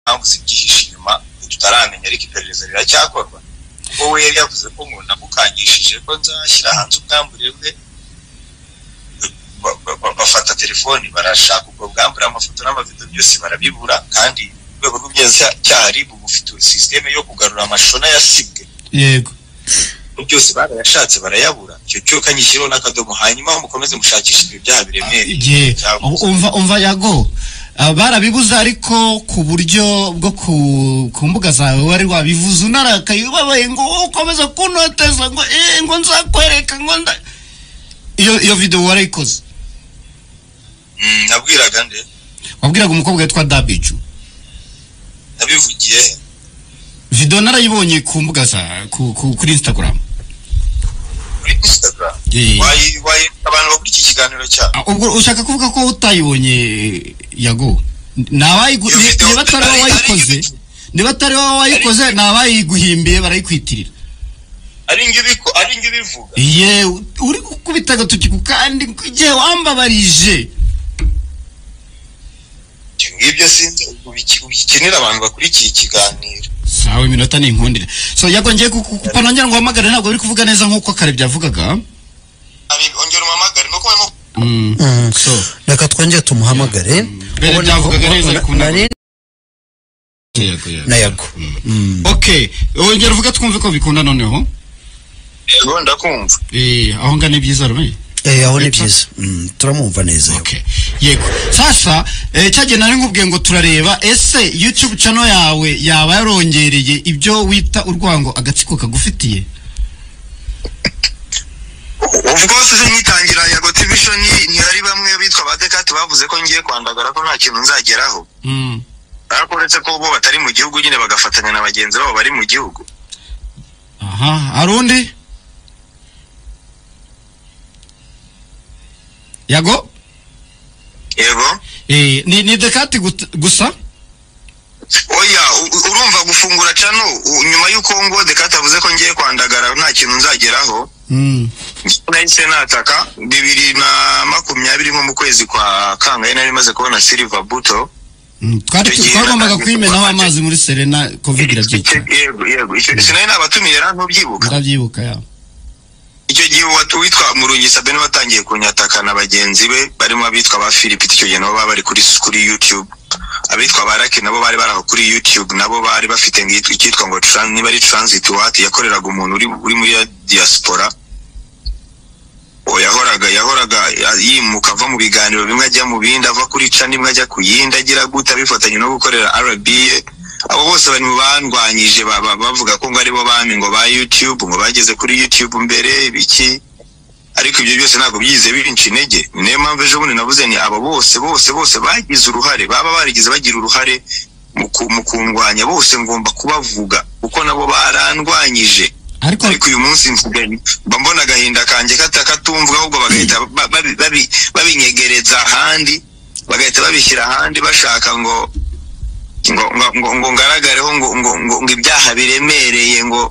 impamvu zibyihishe inyuma ntituramenya ariko iperereza riracyakorwa wowe yari yavuze ko umuntu amukangishije ko nzashyira hanze ubwambure bwe bafata telefoni barashaka ubwo bwambure amafoto n'amavido byose barabibura kandi urwego rw'ubugenzacyaha ribu bufite sisiteme yo kugarura amashusho n'ayasibwe yego byose barayashatse barayabura icyo cyuka nyishyiriho n'akadomo hanyuma mukomeze mushakishe ibyo byaha biremereye ye umva umva yago ah, barabibuze ariko ku buryo bwo ku- ku mbuga zawe wari wabivuze unarakaye ubabaye ngo wowe ukomeze kuntoteza ngo eh, ngo nzakwereka ngo nda iyo iyo video warayikoze Mm, nabwiraga nde wabwiraga umukobwa witwa Dabicu nabivugiye he video narayibonye ku mbuga za ku, ku, kuri Instagram kuri instagram Eh. wayi wayi abantu bakurikiye ikiganiro cya Ah, ubwo ushaka kuvuga ko utayibonye yago nabayigu Iyo video niba atari wowe ari- ari- wayikoze niba atari wowe wayikoze nabayiguhimbiye barayikwitirira ari njye ubiko ari njye ubivuga ye uri gukubita agatoki ku kandi igihe wambabarije ibyo ngibyo sinzi ubiki- ubikenera abantu bakurikiye ikiganiro sawa iminota ni inkundire so yago ngiye kuko nongera ngo uhamagare ntabwo biri kuvuga neza nk'uko kare byavugaga Abi- ongera umamagare nuko barimo Mm. Mm. so reka twongere tumuhamagare mbere Ubona- byavugaga neza ubona- ariko ubu ntabwo- nari Yago, yago. na yago Mm. okay wongera uvuga twumve ko bikunda noneho yego ndakumva Eh, aho ngana ibyiza rumenye Eh, aho ni Epfo. byiza Mm, turamwumva neza yago Okay. Yego. Sasa eh, cyagihe nari nkubwiye ngo turareba ese YouTube channel yawe yaba yarongereye ibyo wita urwango agatsiko kagufitiye. of course nkitangira ya gotivishoni ni hari bamwe bitwa badekati bavuze ko ngiye kwandagara ko nta kintu nzageraho Mm. ariko uretse ko bo batari mu gihugu nyine bagafatanya na bagenzi babo bari mu gihugu Aha, harundi? Yago? yego Eh, ni ni dekati gut- gusa? oya u- u- urumva gufungura cano u- nyuma y'uko ngo dekati avuze ko ngiye kwandagara nta kintu nzageraho Mm. nahise nataka bibiri na makumyabiri nko mu kwezi kwa kangahe nari maze kubona silver buto Mm. Twari Icyo gihe twagombaga natangiye kwimenaho kurwana. amazi muri Serena Covid irabyica. Icyo- yego yego icyo sinari nabatumiye rantubyibuka Ndabyibuka ya. icyo gihe uwat- uwitwa murungi sabine watangiye kunyataka na bagenzi be barimo abitwa ba philipite icyo gihe nabo baba bari kuri kuri youtube abitwa ba raki nabo bari bari aho kuri youtube nabo bari bafite ngo iyitwa- icyitwa ngo tran- niba ari transit wati yakoreraga umuntu uri, uri muri ya diaspora O, yahoraga yahoraga a- yimuka ava mu biganiro bimwe ajya mu bindi ava kuri cani imwe ajya ku yindi agira gute abifatanya no gukorera rba abo bose bari mu bandwanyije ba- ba- bavuga ko ngo aribo bami ngo ba youtube ngo bageze kuri youtube mbere biki ariko ibyo byose ntabwo byize binca intege Ni niyo mpamvu ejo bundi navuze ni aba bose bose bose bagize uruhare baba barigize bagira uruhare mu ku- mu kundwanya bose ngomba kubavuga kuko nabo barandwanyije Ariko ariko uyu munsi nsigaye mba mbona agahinda kanjye katakatumvwa ahubwo bagahita ba- babi- babi- babinyegereza ahandi bagahita babishyira ahandi bashaka ngo ngo ngo ngo, ngo ngaragareho ngo, ngo, ngo, ngo ibyaha biremereye ngo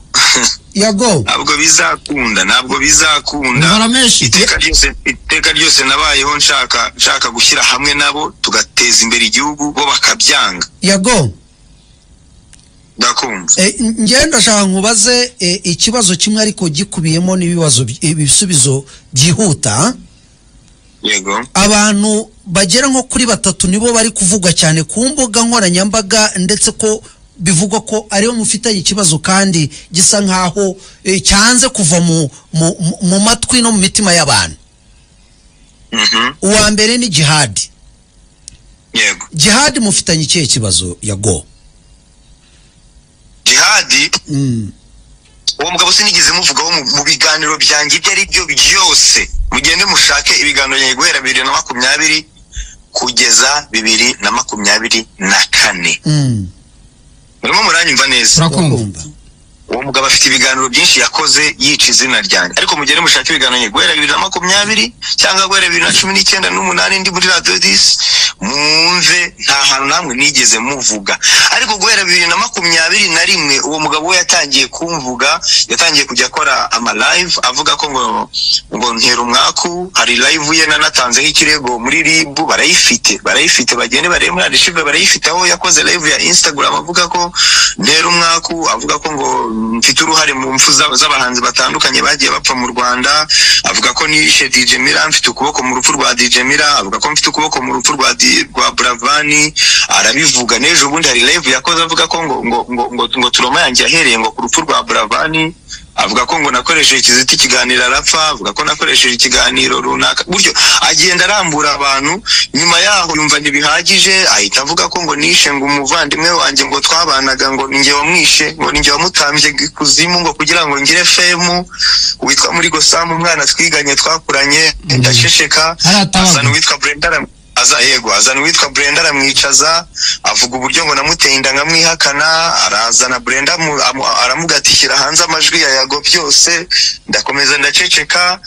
yago ntabwo bizakunda ntabwo bizakunda Ndabara menshi. iteka ryose iteka ryose nabayeho nshaka nshaka gushyira hamwe nabo tugateza imbere igihugu bo bakabyanga yago ndakumva Eh, njyewe ndashaka nkubaze eh, ikibazo kimwe ariko gikubiyemo n'ibibazo by- ibisubizo byihuta yego abantu bagera nko kuri batatu nibo bari kuvugwa cyane ku mbuga nkoranyambaga ndetse ko bivugwa ko aribo mufitanye ikibazo kandi gisa nkaho eh, cyanze kuva mu, mu, mu- mu matwi no mu mitima y'abantu mhm uwa mbere ni jihadi yego jihadi mufitanye ikihe kibazo yago jihadi mm. uwo mugabo sinigeze muvugaho mu- mu biganiro byanjye ibyo ari byo byose mugende mushake ibiganiro byanjye guhera bibiri na makumyabiri kugeza bibiri na makumyabiri na kane Mm. murimo muranyumva neza turakumva. Urakumva. uwo mugabo afite ibiganiro byinshi yakoze yica izina ryanjye ariko mugere mushaka ibiganiro nyine guhera bibiri na makumyabiri cyangwa guhera bibiri na cumi n'icyenda n'umunani ndi muri radiyo disi mwumve nta hantu namwe nigeze muvuga ariko guhera bibiri na makumyabiri na rimwe uwo mugabo we yatangiye kumvuga yatangiye kujya akora ama live avuga ko ngo ngo ntera umwaku hari live ye nanatanzeho ikirego muri rib barayifite barayifite bagende barebe muri arishive barayifite aho yakoze live ya instagram avuga ko ntera umwaku avuga ko ngo mfite uruhare mu mpfu z'aba- z'abahanzi batandukanye bagiye bapfa mu rwanda avuga ko nishe dj mira mfite ukuboko mu rupfu rwa dj mira avuga ko mfite ukuboko mu rupfu rwa Di- rwa bravani arabivuga n'ejo bundi hari live yakoze avuga ko ngo ngo ngo ngo, ngo turoma yanjye yahereye ngo ku rupfu rwa bravani avuga ko ngo nakoresheje ikiziti ikiganiro arapfa avuga ko nakoresheje ikiganiro runaka buryo agenda arambura abantu nyuma yaho yumva ntibihagije ahita avuga ko ngo nishe ngo umuvandimwe wanjye ngo twabanaga ngo ninjye wamwishe ngo ninjye wamutambye ikuzimu ngo kugira ngo ngire femu witwa muri gosamu umwana twiganye twakuranye ndashesheka Haratabaga. azana uwitwa brenda aram- aza yego azana uwitwa brenda aramwicaza avuga uburyo ngo namuteye inda nkamwihakana arazana brenda amu- amu- aramugatikira hanze amajwi ya yago byose ndakomeza ndaceceka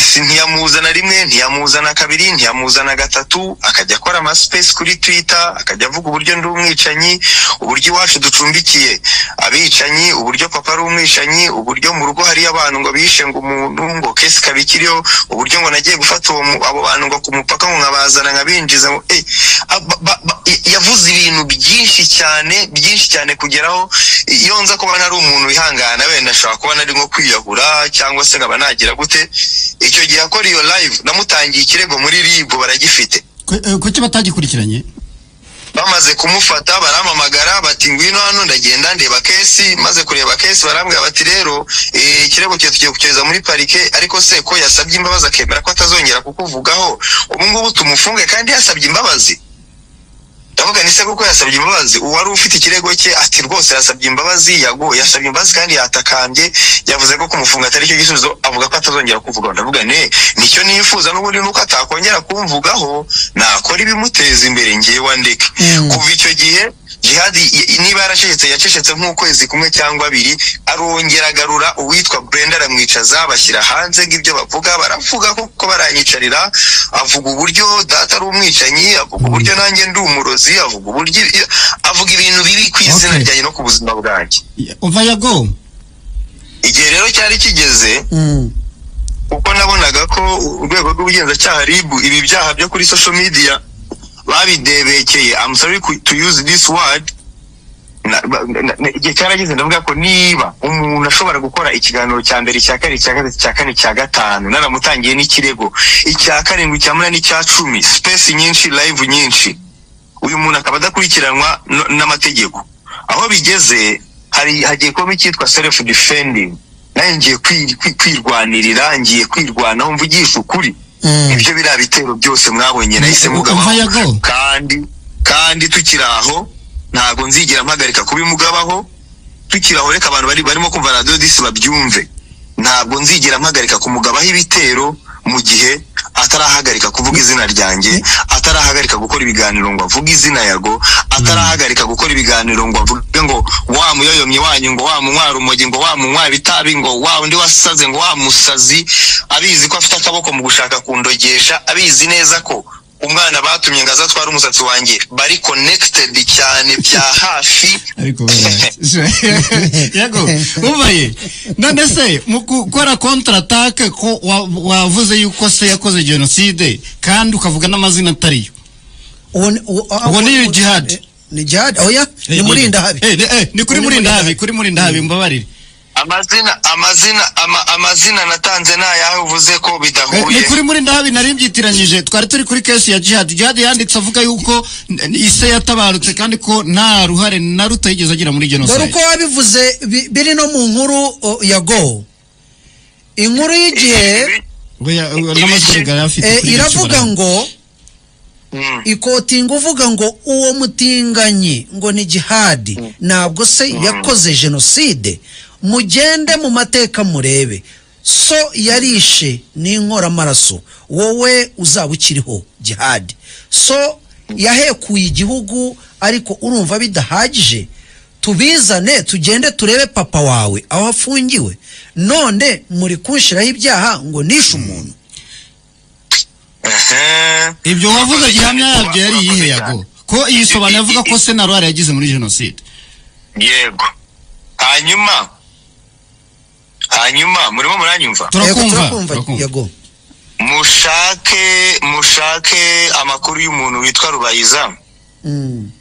si- ntiyamuzana rimwe ntiyamuzana kabiri ntiyamuzana gatatu akajya akora amaspace kuri twitter akajya avuga uburyo ndi umwicanyi uburyo iwacu ducumbikiye abicanyi uburyo papa ari umwicanyi uburyo mu rugo hari abantu ngo bishe ngo umuntu ngo kesi kabikiriho uburyo ngo nagiye gufata uwo mu- abo bantu ngo ku mupaka ngo nkabazana nkabinjiza ngo eh, aba- ba- ba- yavuze ibintu byinshi cyane byinshi cyane kugeraho iyo nza kuba nari umuntu wihangana wenda ashobora kuba nari nko kwiyahura cyangwa se nkaba nagira gute icyo gihe akora iyo live namutangiye ikirego muri rib baragifite Ku- eh, kuki batagikurikiranye bamaze kumufata barampamagara bati ngwino hano ndagenda ndeba kesi maze kureba kesi barambwira bati rero eh, ikirego cyawe tugiye kucyohereza muri parike ariko se ko yasabye imbabazi akemera ko atazongera kukuvugaho ubu ngubu tumufunge kandi yasabye imbabazi ndavuga ni se kuko yasabye imbabazi uwari ufite ikirego cye ati rwose yasabye imbabazi yago yasabye imbabazi kandi yatakambye yavuze ko kumufunga atari cyo gisubizo avuga ko atazongera kuvugaho ndavuga ne nicyo nifuza n'ubundi nuko atakongera kumvugaho nakora ibimuteza imbere ngewe andeke Mm. kuva icyo gihe jihadi i- i- niba yaracecetse yacecetse nk'ukwezi kumwe cyangwa abiri arongera agarura uwitwa brenda aramwicaza bashyira hanze ng'ibyo bavuga baravuga kuko baranyicarira avuga uburyo data ari umwicanyi avuga uburyo nanjye ndi umurozi avuga uburyo avuga ibintu bibi ku izina Okay. ryanjye no ku buzima bwanjye umva yago igihe rero cyari kigeze Mm. kuko nabonaga ko urwego rw'ubugenzacyaha RIB ibi byaha byo kuri social media babidebekeye I'm sorry ku- to use this word Na- ba- na- na- igihe cyarageze ndavuga ko niba umuntu ashobora gukora ikiganiro cya mbere icya kabiri icya gatatu icya kane icya gatanu naramutangiye n'ikirego icya karindwi icya munani icya cumi space nyinshi live nyinshi uyu muntu akaba adakurikiranwa n- n'amategeko aho bigeze hari hagiye kubamo icyitwa self defending nanjye ngiye kwi- kwi- kwirwanirira ngiye kwirwanaho mvugisha ukuri Mm. ibyo biriya bitero byose mwabonye nahise Umva mugabaho yago. kandi kandi tukiri aho ntabwo nzigera mpagarika kubimugabaho tukiri aho reka abantu bari barimo kumva radiyo disi babyumve ntabwo nzigera mpagarika kumugabaho ibitero mu gihe atarahagarika kuvuga izina ryanjye atarahagarika gukora ibiganiro ngo avuge izina yago atarahagarika gukora ibiganiro ngo avuge ngo wa muyoyomye wanyu ngo wa munywara umogi ngo wa munywara itabi ngo wa undi wasaze ngo wa musazi abizi ko afite akaboko mu gushaka kundogesha abizi neza ko umwana batumye ngo aze atware umusatsi wanjye bari connected cyane bya hafi ariko bara- yago umvaye none se mu gukora kontratake ko wa- wavuze yuko se yakoze jenoside kandi ukavuga n'amazina atariyo Uwo ni- uwo- Uwo ni uwo- jihad. Ni jihad, oya, ni murinda habi. Eh, ni- eh, ni kuri Ni murinda habi Murindahabi. kuri murinda habi mbabarire amazina amazina ama, amazina natanze nayaho uvuze ko Eh, ni bidahuye kuri murinda habi nari mbyitiranyije twari turi kuri kesi ya jihad jihad yanditse avuga yuko n- ise yatabarutse kandi ko nta ruhare na ruto yigeze agira muri dore jenoside uko wabivuze bi- biri no mu nkuru o, ya go inkuru y'igihe Oya, oya, n'amazina yari afite eh, kuri Yesu iravuga barahari. ngo Mm. ikotinga uvuga ngo uwo mutinganyi ngo ni jihadi ntabwo se yakoze jenoside mugende mu mateka murebe so yarishe n'inkoramaraso wowe uzaba ukiriho jihadi so yahekuye igihugu ariko urumva bidahagije tubizane tugende turebe papa wawe aho afungiwe none muri kunshiraho ibyaha ngo nishe umuntu Ehe. ibyo wavuze gihamya yabyo yari iyihe yago ko iyi sobanura avuga ko senarwari yagize muri jenoside yego hanyuma hanyuma murimo muranyumva Yego, turakumva turakumva turakumva yago mushake mushake amakuru y'umuntu witwa rubayiza Mm.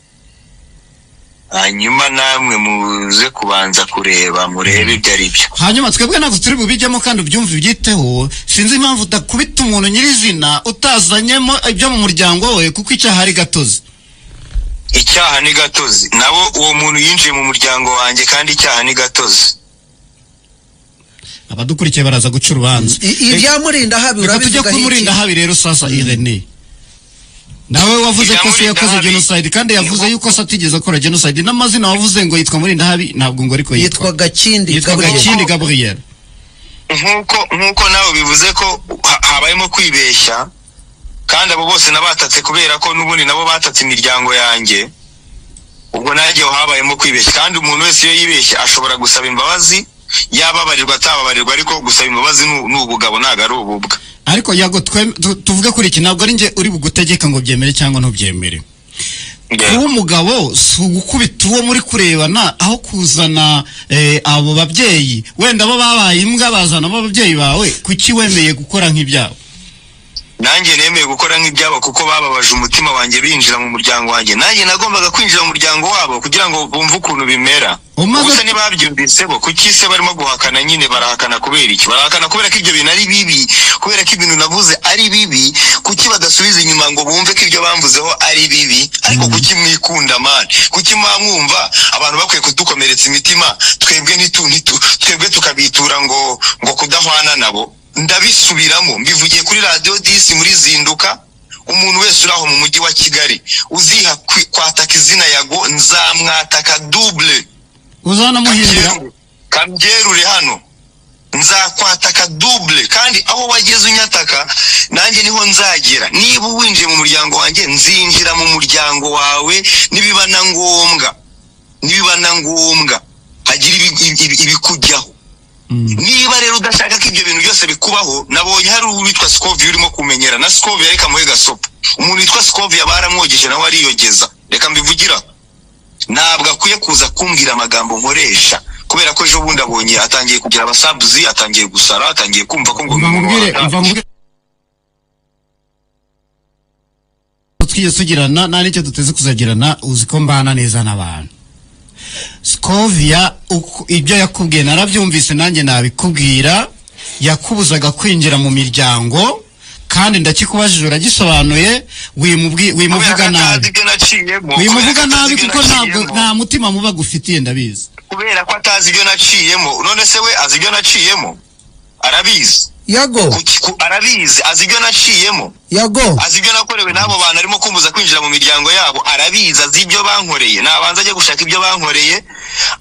hanyuma namwe muze kubanza kureba murebe ibyo ari byo hanyuma twebwe ntabwo turi bubijyemo kandi ubyumve ubyiteho sinzi impamvu udakubita umuntu nyirizina utazanyemo ibyo mu muryango we kuko icyaha ari gatozi icyaha ni gatozi nabo uwo muntu yinjiye mu muryango wanjye kandi icyaha ni gatozi abadukurikiye baraza guca urubanza I- irya murinda habi reka tujye urabivugaho kumurinda iki? habi rero sasa irene nawe wavuze ko se yakoze Murindahabi. genocide kandi yavuze yuko se atigeze akora genocide n'amazina wavuze ngo yitwa murindahabi ntabwo ngo ariko yitwa yitwa gakindi yitwa Gabriel. gakindi gaburiyeri nk'uko nk'uko nawe bivuze ko ha- habayemo kwibeshya kandi abo bose nabatatse kubera ko n'ubundi nabo batatse imiryango yanjye ubwo nanjye habayemo kwibeshya kandi umuntu wese iyo yibeshye ashobora gusaba imbabazi yababarirwa atababarirwa ariko gusaba imbabazi ni- ni ubugabo ntabwo ari ububwa ariko yago twem- tu- tuvuge kuri iki ntabwo ari njye uri bugutegeka ngo byemere cyangwa ntubyemere kuba umugabo si ugukubita uwo muri kurebana aho kuzana eh, abo babyeyi wenda bo babaye imbwa bazana abo babyeyi bawe kuki wemeye gukora nk'ibyabo nanjye nemeye gukora nk'ibyabo kuko bababaje umutima wanjye binjira mu muryango wanjye nanjye nagombaga kwinjira mu muryango wabo kugira ngo bumve ukuntu bimera Umaze- gusa ntibabyumvisebo kuki se barimo guhakana nyine barahakana kubera iki barahakana kubera ko ibyo bintu ari bibi kubera ko ibintu navuze ari bibi kuki badasubiza inyuma ngo bumve ko ibyo bamvuzeho ari bibi ariko kuki mwikunda mani kuki mwamwumva abantu bakwiye kudukomeretsa imitima twebwe ntitu- ntitu- twebwe tukabitura ngo ngo kudahwana nabo ndabisubiramo mbivugiye kuri radiyo disi muri zinduka umuntu wese uri aho mu mujyi wa kigali uziha kwi- kwataka izina yago nzamwataka dubule uzanamuhindura kabyerure hano nzakwataka dubule kandi aho wageze unyataka nanjye niho nzagera niba winjiye mu muryango wanjye nzinjira mu muryango wawe nibiba na ngombwa nibiba na ngombwa hagira ibi- ibi- ibi- ibikujyaho Mm. niba rero udashaka ko ibyo bintu byose bikubaho nabonye hari uwitwa sikovi urimo kumenyera na sikovi reka muhe gasopo umuntu witwa sikovi yaba yaramwogeje nawe ariyogeza reka mbivugira ntabwo akwiye kuza kumbwira amagambo nkoresha kubera ko ejo bundi abonye atangiye kugira abasabuzi atangiye gusara atangiye kumva ko ngo Umva mubwire bimubana. umva mubwire twigeze tugirana nta n'icyo duteze kuzagirana uzi ko mbana neza n'abantu sikovia uku- ibyo yakubwiye narabyumvise nanjye nabikubwira yakubuzaga kwinjira mu miryango kandi ndakikubajije uragisobanuye Kubera wimubwi- ko wimuvuga atazi nabi ibyo naciyemo kubera wimuvuga ko atazi nabi ibyo kuko ntabwo naciyemo. nta mutima muba gufitiye ndabizi kubera ko atazi ibyo naciyemo none se we azi ibyo naciyemo arabizi yago Kuki- ku- arabizi azi ibyo naciyemo yago azi ibyo nakorewe n'abo bantu arimo kumbuza kwinjira mu miryango yabo arabizi azi ibyo bankoreye nabanza ajye gushaka ibyo bankoreye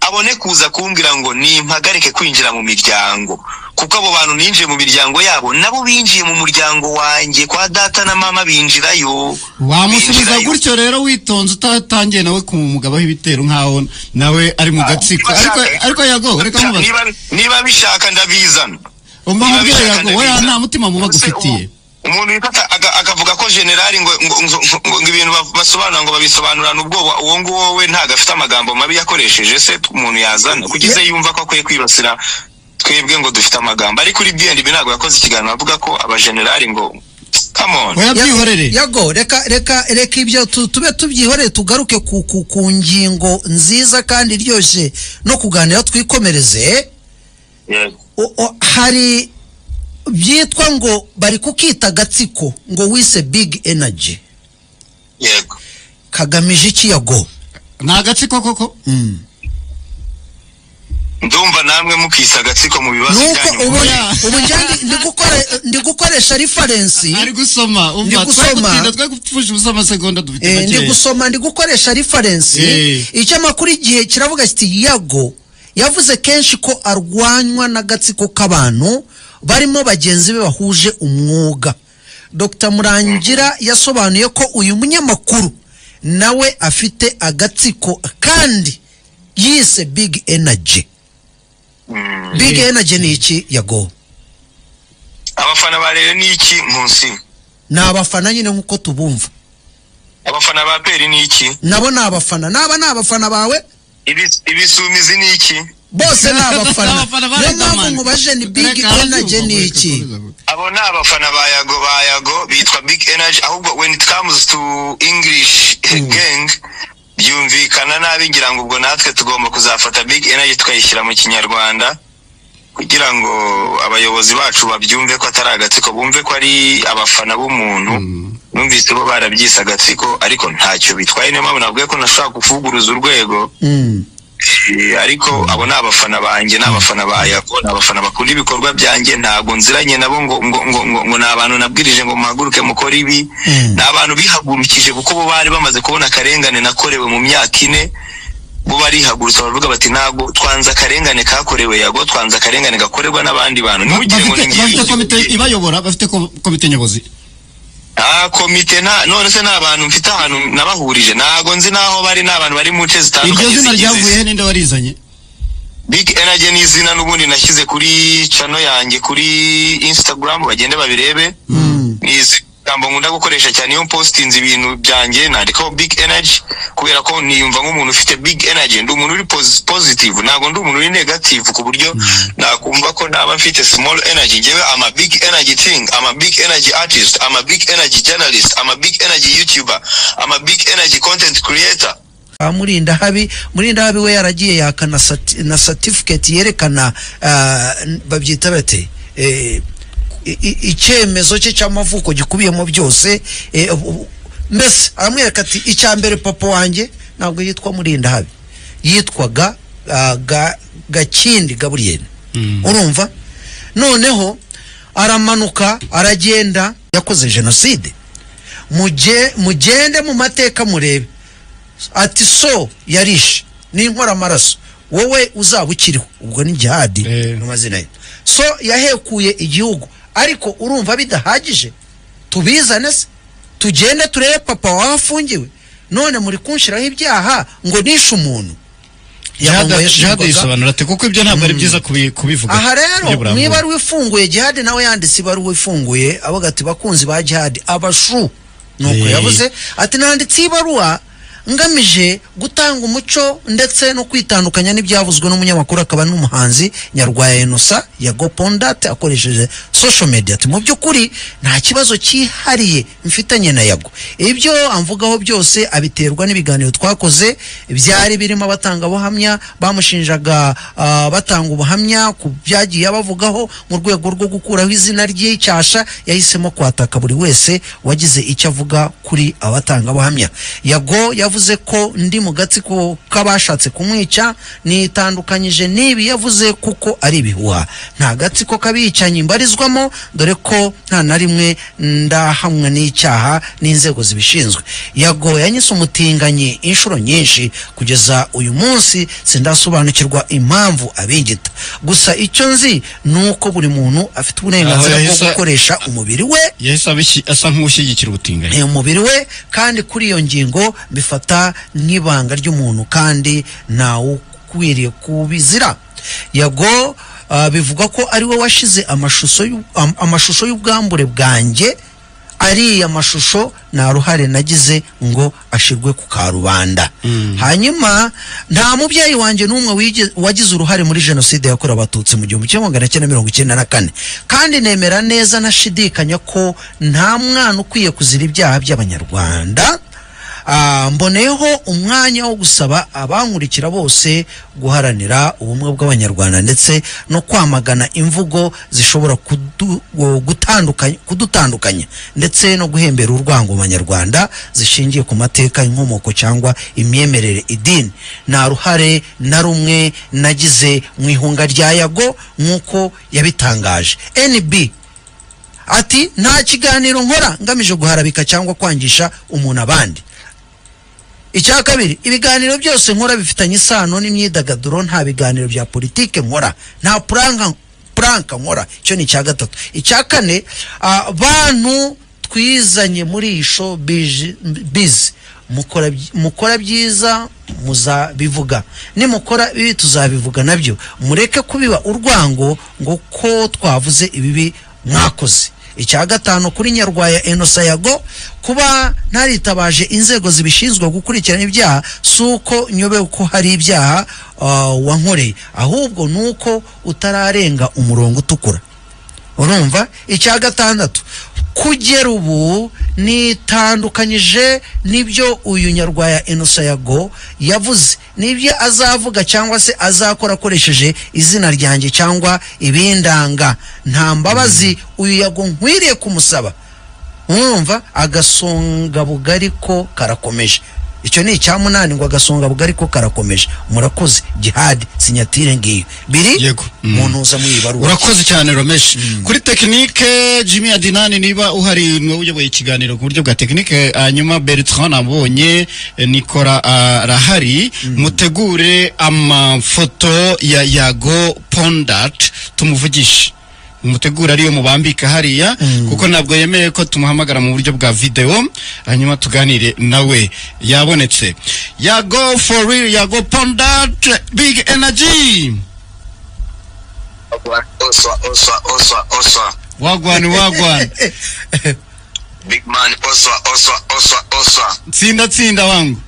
abone kuza kumbwira ngo nimpagarike kwinjira mu miryango kuko abo bantu ninjiye mu miryango yabo nabo binjiye mu muryango wanjye kwa data na mama binjirayo wamusubiza Binjirayo. gutyo rero witonze utatangiye nawe kumugaba ibitero nkaho nawe ari mu gatsiko ariko ariko yago reka mubaze niba niba bishaka ndabizana umva Niba mubwire bishaka yago wewe ndabizana. nta mutima muba Ubuse gufitiye umu- umuntu wifata aga- akavuga ko generali ngo ngo- ngo- ngo ngo ibintu ba- basobanura ngo babisobanurana ubwoba uwo nguwo we ntago afite amagambo mabi yakoresheje se umuntu yazana kugize yumva ko akwiye kwibasira twebwe ngo dufite amagambo ariko uri bwiyenda ibi ntabwo yakoze ikiganiro avuga ko abagenerali ngo come on oya Yago- byihorere yago reka reka reka ibyo tu- tube tubyihorere tugaruke ku, ku, ku ngingo nziza kandi iryoshye no kuganira twikomereze Yego. O- o- hari byitwa ngo bari kukita agatsiko ngo wise big energy yego kagamije iki yago ni agatsiko koko Mm. ndumva namwe mukisa agatsiko mu bibazo nuko byanyu ubu muhura. Oya. ubu njya ndi- ndi gukore- ndi gukoresha referensi ari gusoma umva Ndi gusoma. twagutinda twagupfuje ubusa amasegonda dufite Eh, ndi makeya gusoma ndi gukoresha referensi Eh. icyamakuru igihe kiravuga kiti yago yavuze kenshi ko arwanywa n'agatsiko k'abantu barimo bagenzi be bahuje umwuga dr murangira yasobanuye ko uyu munyamakuru nawe afite agatsiko kandi yise big energy Mm. big Yeah. energy ni iki yago abafana ba rero ni iki nkusi ni abafana nyine nk'uko tubumva abafana ba peri ni iki nabo ni abafana naba ni abafana bawe Ibis- ibisumizi ni iki bose ni Ni abafana abafana ba niyo Riderman. mpamvu nkubaje ni big Reka arabyumva, energy ni reka iki akomeza avuge. abo ni abafana ba yago ba yago bitwa big energy ahubwo when it comes to english gang byumvikana nabi ngira ngo ubwo natwe tugomba kuzafata big energy tukayishyira mu kinyarwanda kugira ngo abayobozi bacu babyumve ko atari agatsiko bumve ko ari abafana b'umuntu numvise bo barabyise agatsiko ariko ntacyo bitwaye niyo mpamvu navuga ko nashobora kuvuguruza urwego Mm. Eh, ariko abo ni abafana banjye ni abafana ba yako ni abafana bakunda ibikorwa byanjye ntabwo nziranye nabo ngo ngo ngo ngo, ngo ni abantu nabwirije ngo muhaguruke mukore ibi Mm. ni abantu bihagurukije kuko bo bari bamaze kubona akarengane nakorewe mu myaka ine bo barihagurutse baravuga bati ntabwo twanze akarengane kakorewe yago twanze akarengane gakorerwa n'abandi bantu ntugire ngo ni Bafite- njye bafite komite ibayobora bafite ko- komite nyobozi Ah, komite nta none se ni abantu mfite ahantu nabahurije ntabwo nzi n'aho bari ni abantu bari mu nce iryo zitandukanye zina zigize isi. ryavuye he ninde warizanye big energy ni izina n'ubundi nashyize kuri chano yanjye kuri instagram bagende babirebe ni ijambo nkunda gukoresha cyane iyo mpositinze ibintu byanjye nandikaho big energy kubera ko niyumva nk'umuntu ufite big energy ndi umuntu uri posi- positive ntabwo ndi umuntu uri negative ku buryo nakumva ko naba mfite small energy njyewe ama big energy thing ama big energy artist ama big energy journalist ama big energy youtuber ama big energy content creator Ah, murinda habi murinda habi we yaragiye yaka na, sati, na certificate yerekana ah, n- babyita bate eh, i- i- icyemezo cye cy'amavuko gikubiyemo byose eh, ubu- ubu- mbese aramwereka ati icya mbere papa wanjye ntabwo yitwa murinda habi yitwaga ah, ga, gakindi gaburiyeri urumva noneho aramanuka aragenda yakoze jenoside Muje- mugende mu mateka murebe ati so yarishe n'inkora amaraso wowe uzaba ukiriho ubwo ni jihadi Eh. n'amazina ye so yahekuye igihugu ariko urumva bidahagije tubizane se tugende turebe papa wawe afungiwe none muri kunshiraho ibyaha ngo nishe umuntu Jihad- Yagongo Jihad yashinjwaga- yisobanura ati kuko ibyo ntabwo ari byiza kubi- kubivuga aha Ibyo rero burambuye. niba ari ufunguye jihadi nawe yanditse ibaruwa ifunguye avuga ati bakunzi ba jihadi abashu nuko Eh. yavuze ati nanditse ibaruwa ngamije gutanga umuco ndetse no kwitandukanya n'ibyavuzwe n'umunyamakuru akaba n'umuhanzi nyarwaya enosa ya gopondate akoresheje social media ati mu by'ukuri nta kibazo cyihariye mfitanye na yago ibyo amvugaho byose abiterwa n'ibiganiro twakoze byari birimo abatangabuhamya bamushinjaga ah, batanga ubuhamya ku byagiye abavugaho mu rwego rwo gukuraho izina ry'icyasha yahisemo kwataka buri wese wagize icyo avuga kuri abatangabuhamya yago yavuze ko ndi mu gatsiko k'abashatse kumwica nitandukanyije n'ibi yavuze kuko ari ibihuha nta gatsiko k'abicanyi mbarizwamo dore ko nta na rimwe ndahamwe n'icyaha n'inzego zibishinzwe yago yanyise umutinganyi inshuro nyinshi kugeza uyu munsi sindasobanukirwa impamvu abigita gusa icyo nzi ni uko buri muntu afite uburenganzira Aho bwo yahise- gukoresha umubiri we yahise abishyi- asa nk'ushyigikira ubutinganyi Eh, umubiri we kandi kuri iyo ngingo bifata nk'ibanga ry'umuntu kandi ntawukwiriye kubizira yago ah, bivuga ko ari we washize amashusho y'u- am- amashusho y'ubwambure bwanjye ariya mashusho nta ruhare nagize ngo ashirwe ku karubanda hanyuma nta mubyeyi wanjye n'umwe wigi- wagize uruhare muri jenoside yakorewe abatutsi mu gihumbi kimwe magana cyenda mirongo icyenda na kane kandi nemera neza ntashidikanya ko nta mwana ukwiye kuzira ibyaha by'abanyarwanda Ah, mboneyeho umwanya wo gusaba abankurikira bose guharanira ubumwe bw'abanyarwanda ndetse no kwamagana imvugo zishobora kudu- gu- gutandukanya- kudutandukanya ndetse no guhembera urwango mu banyarwanda zishingiye ku mateka inkomoko cyangwa imyemerere idini nta ruhare na rumwe nagize mu ihunga rya yago nk'uko yabitangaje nb ati nta kiganiro nkora ngamije guharabika cyangwa kwangisha umuntu abandi icya kabiri ibiganiro byose nkora bifitanye isano n'imyidagaduro nta biganiro bya politike nkora nta puranka puranka nkora icyo ni icya gatatu icya kane ah, abantu twizanye muri iyi show bizi mukora byi- mukora byiza muzabivuga nimukora bibi tuzabivuga nabyo mureke kubiba urwango ngo ko twavuze ibibi mwakoze icya gatanu kuri nyarwaya enosayago kuba ntaritabaje inzego zibishinzwe gukurikirana ibyaha si uko nyobewe ko hari ibyaha ah, wankoreye ahubwo ni uko utararenga umurongo utukura urumva icya gatandatu kugera ubu nitandukanyije n'ibyo uyu nyarwaya enosayago yavuze n'ibyo azavuga cyangwa se azakora akoresheje izina ryanjye cyangwa ibindanga nta mbabazi uyu yago nkwiriye kumusaba urumva agasonga bugari ko karakomeje icyo ni icya munani ngo agasonga bugari ko karakomeje murakoze jihadi sinyatire ngiyo biri Yego. Mm. muntuza muri iyi baruwa urakoze cyane romesh kuri tekinike jimmy adinani niba uhari niwe uyoboye ikiganiro ku buryo bwa tekinike hanyuma bertrand abonye nikora arahari mutegure amafoto ya yago pondat tumuvugishe mutegura ariyo mubambika hariya kuko ntabwo yemeye ko tumuhamagara mu buryo bwa videwo hanyuma tuganire nawe yabonetse yago for real yago pondat big energy Oswa, Oswa, Oswa, Oswa, Oswa. wagwana wagwana Big man, Oswa, Oswa, Oswa, Oswa. tsinda tsinda wangu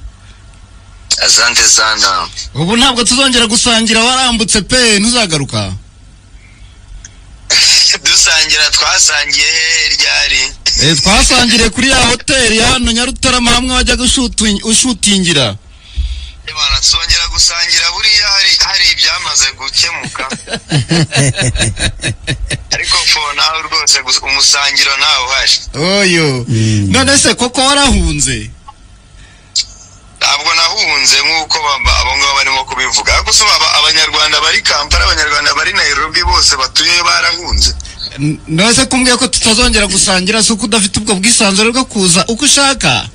Asante sana. ubu ntabwo tuzongera gusangira warambutse pe ntuzagaruka Dusangira twasangiye hehe ryari? e, twasangiriye kuri ya hoteli ya hano nyarutarama hamwe wajyaga ushuti- ushutingira Imana tuzongera gusangira buriya hari hari ibyamaze gukemuka. Ariko for nawe rwose gus- umusangiro nawe uhari. oyo Mm. none se koko warahunze ntabwo nahunze nk'uko bamba- abo ngabo barimo kubivuga ariko usoma aba- abanyarwanda bari kampala abanyarwanda bari nairobi bose batuye barahunze N- none se kumbwiye ko tutazongera gusangira si uko udafite ubwo bwisanzure bwo kuza uko ushaka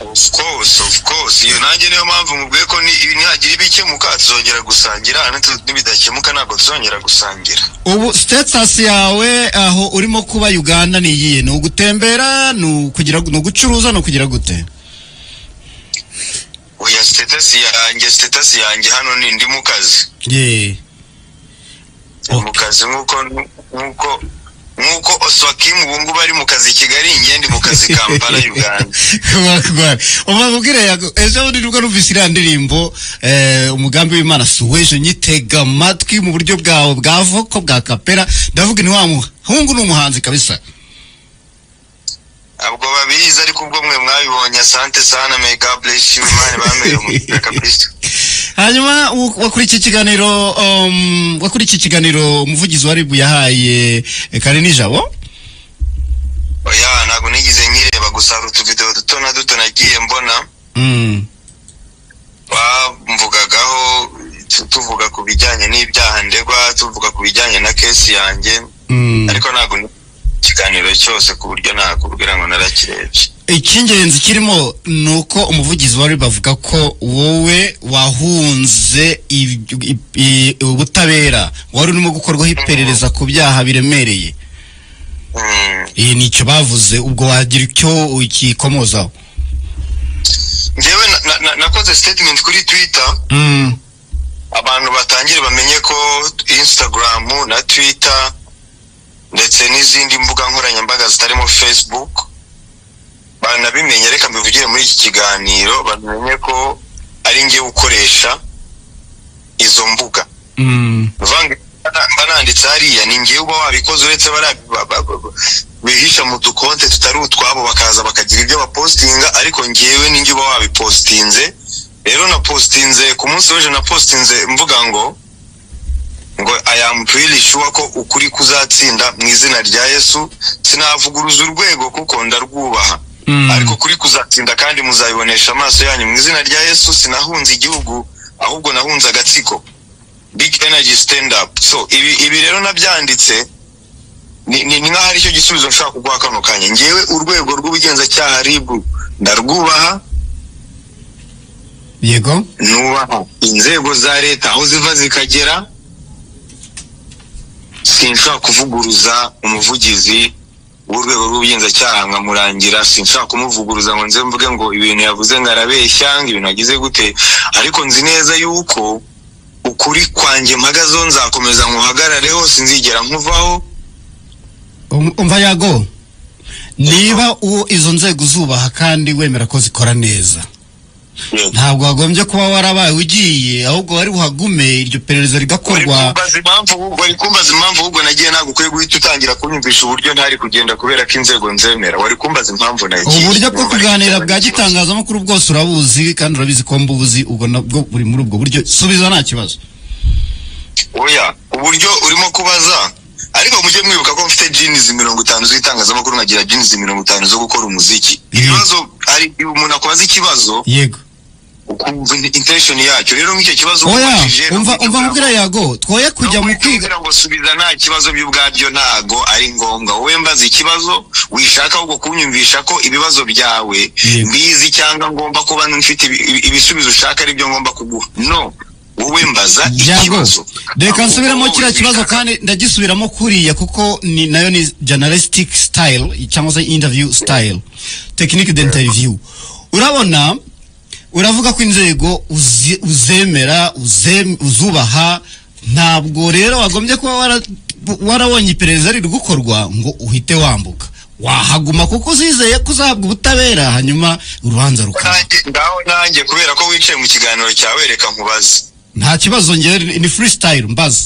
of course of course iyo nanjye niyo mpamvu mubwiye ko ni- nihagira ibikemuka tuzongera gusangira nitu- nibidakemuka ntabwo tuzongera gusangira ubu status yawe aho urimo kuba uganda ni iyihe ni ugutembera ni ukugira ni ugucuruza ni ukugira gute oya stetasi yanjye stetasi yanjye hano ni ndi mu kazi ye Ndi mu kazi nk'uko nk'uko nk'uko oswakimu ubu ngubu ari mu kazi kigali njye ndi mu kazi kampala uganda wakwara umubwire yago ejo bundi nibwo numvise iriya ndirimbo eh, umugambi w'imana si uw'ejo nyitega amatwi mu buryo bwawe bwa voko bwa kapera ndavuga ni wa muhungu ni umuhanzi kabisa ntabwo babizi ariko ubwo mwe mwabibonye asante sana may god bless you imana bamere umutaka kabisa hanyuma u- wakurikiye ikiganiro um, wakurikiye ikiganiro umuvugizi wa ribu yahaye eh, kare nijabo oya ntabwo nigeze nkireba gusa hari utuvidewo duto na duto nagiye mbona mm. bamvugagaho tu- tuvuga ku bijyanye n'ibyaha ndegwa tuvuga ku bijyanye na kesi yanjye mm. ariko ntabwo ni ikiganiro cyose ku buryo nakubwira ngo narakirebye icy'ingenzi kirimo ni uko umuvugizi wari bavuga ko wowe wahunze i- i- i- ubutabera wari urimo gukorwaho iperereza ku byaha biremereye Mm. iyi ni icyo bavuze ubwo wagira icyo ukikomozaho njyewe na- na- na- nakoze statement kuri twitter abantu batangire bamenye ko instagram na twitter ndetse n'izindi mbuga nkoranyambaga zitarimo facebook banabimenye reka mbivugire muri iki kiganiro bamenye ko ari njye ukoresha izo mbuga Mm. Vanga- bana- bananditse hariya ni njye uba wabikoze uretse bara- ba- ba- ba- bihisha mu dukonte tutari utwabo bakaza bakagira ibyo bapostinga ariko njyewe ni njye uba wabipostinze rero napostinze ku munsi w'ejo napostinze mvuga ngo ngo i am really sure ko ukuri kuzatsinda mu izina rya yesu sinavuguruza urwego kuko ndarwubaha Mm. ariko kuri kuzatsinda kandi muzabibonesha amaso yanyu mu izina rya yesu sinahunze igihugu ahubwo nahunze agatsiko big energy stand up so ibi, ibi rero nabyanditse ni, ni, ni nk'aho ari cyo gisubizo nshaka kuguha kano kanya ngewe urwego rw'ubugenzacyaha ribu ndarwubaha yego nubaha inzego za leta aho ziva zikagera sinshobora kuvuguruza umuvugizi w'urwego rw'ubugenzacyaha nkamurangira sinshaka kumuvuguruza ngo nze mvuge ngo ibintu yavuze ngo arabeshya ngo ibintu yagize gute ariko nzi neza yuko ukuri kwanjye mpagazeho nzakomeza nkuhagarareho sinzigera nkuvaho Um- umva yago niba uwo izo nzego uzubaha kandi wemera ko zikora neza Yego. ntabwo wagombye kuba warabaye ugiye ahubwo wari buhagume iryo perereza wari rigakorwa kumbaza impamvu wari kumbaza impamvu ahubwo nagiye ntabwo ukwiye guhita utangira kunyumvisha uburyo ntari kugenda kubera ko inzego nzemera wari kumbaza impamvu nayo ubu buryo bwo kuganira bwa gitangazamakuru bwose urabuzi kandi urabizi ko mbubuzi ubwo nabwo buri muri ubwo buryo subiza nta kibazo oya uburyo urimo kubaza ariko mujye mwibuka ko mfite jinizi mirongo itanu z'itangazamakuru nkagira jinizi mirongo itanu zo gukora umuziki ibibazo hari umuntu akubaza ikibazo yego ukumva intention yacyo rero nk'icyo kibazo oya umubajije, umva umva nkubwira yago twoye kujya mu kwiga kugira ngo subiza nta kibazo by'ubwabyo ntago ari ngombwa wowe mbaza ikibazo wishaka ahubwo kunyumvisha ko ibibazo byawe Yego. mbizi cyangwa ngomba kuba mfite ibi- ibi- ibisubizo ushaka aribyo ngomba kuguha no wowe mbaza Jago, ikibazo reka nsubiramo Ahubwo kiriya wowe kibazo wishaka. kandi ndagisubiramo kuriya kuko ni nayo ni journalistic style cyangwa se interview style technique d'interview urabona uravuga ko inzego uzi- uzemera uzem- uzubaha ntabwo rero wagombye kuba wara- warabonye iperereza riri gukorwa ngo uhite wambuka wahaguma kuko uzizeye ko uzahabwa ubutabera hanyuma urubanza rukaba Nanjye- ngaho nanjye kubera ko wicaye mu kiganiro cyawe reka nkubaze nta kibazo ngewe ni freestyle mbaza